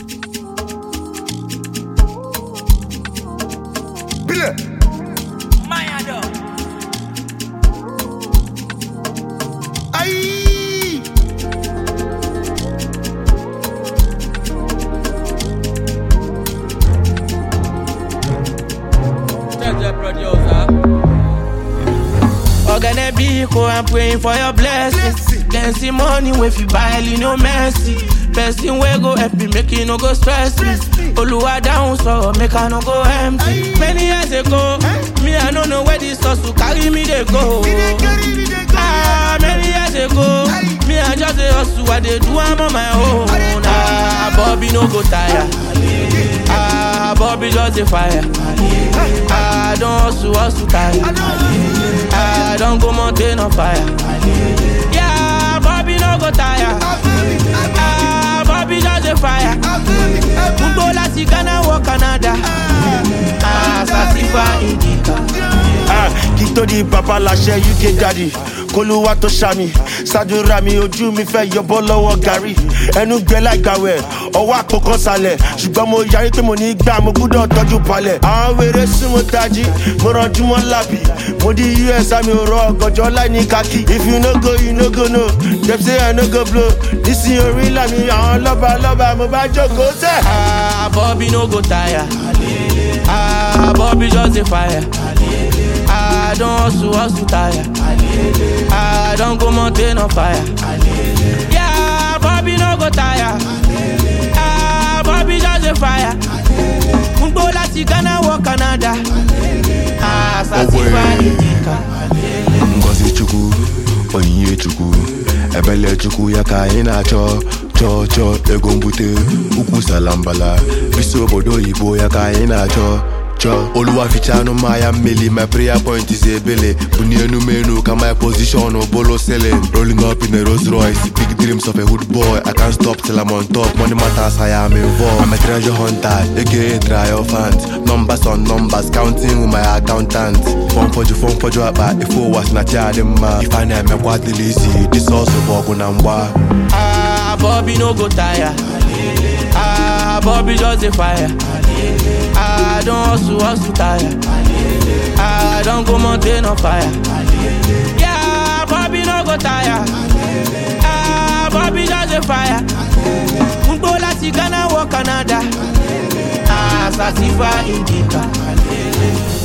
Bile. Mayado. Aïe. Jaja producer. Ogane Biko, I'm praying for your blessings. Blessing. Then see money if you buy you no mercy. Person wey go help me make you no go stress me. Stress me. Oluwa down so make I no go empty. Aye. Many years ago, Eh? me I no know where this hustle carry me dey go. We dey carry, we dey Ah, carry. many years ago, Aye. me I just dey hustle, I dey do am on my own. I dey do Ah, Bobby no go tire. Ah, Bobby just dey fire. Ah, I don hustle, hustle tire. I know. I don't go mountain on fire. Yeah, Bobby no go tire. Ah, Bobby just a fire. Mugo láti Ghana wọ Canada. Ah, Sasifa Indica. Ah, kí tó di bàbá láṣẹ uk daddy kólúwà tó ṣàmì ṣàdúrà mi ojú mi fẹ́ yọbọ́ lọ́wọ́ gàrí ẹnu gbẹ láìgbàwẹ̀ ọwọ́ àpòkan sálẹ̀ ṣùgbọ́n mo yarí pé mo ní gbà mo gbúdọ̀ tọ́jú palẹ̀ àwọn wèrè súnmọ́ tají mo rànjú mọ́ lábì mo di us àmì òrò ọgọjọ láìní kákì if you no go you no go no dem say i no go blow nísìnyí orí làmì àwọn lọ́ba lọ́ba mo bá jókòó sẹ́. Ah, Bobby no go tire. Ah, Bobby just a fire. Ah, I don't hustle, hustle tire. Ah, I don't go mountain on fire. Yeah, Bobby no go tire. Ah, Bobby just a fire. Mugo láti Ghana wọ Canada. Ah, Sasifa Indica. ngozi chukwu onyinye chukwu ebele chukwu ya ka anyị na-achọ chọọ chọọ ego mbute ukwu salambala bisi obodo oyibo ya ka anyị na-achọ chọọ oluwa ficha anụ mmanya mmeli my prayer point is ebele bunie enumenu ka my position bolo selling rolling up in a Rolls Royce big dreams of a hood boy I can't stop till I'm on top money matters I am involved I'm a treasure hunter aka triumphant numbers on numbers counting with my accountant fọmfọjụ fọmfọjụ akpa ife ụwa si na chi adị mma ife a na-emekwa dịla isi disọsụ bụ ọgụ na mgba Ah, Bobby no go tire. Ah, Bobby just a fire. Ah, I don't hustle, hustle tire. Ah, I don't go mountain on fire. Yeah, Bobby no go tire. Ah, Bobby just a fire. Mugo láti Ghana wọ Canada. Ah, Sasifa Indica.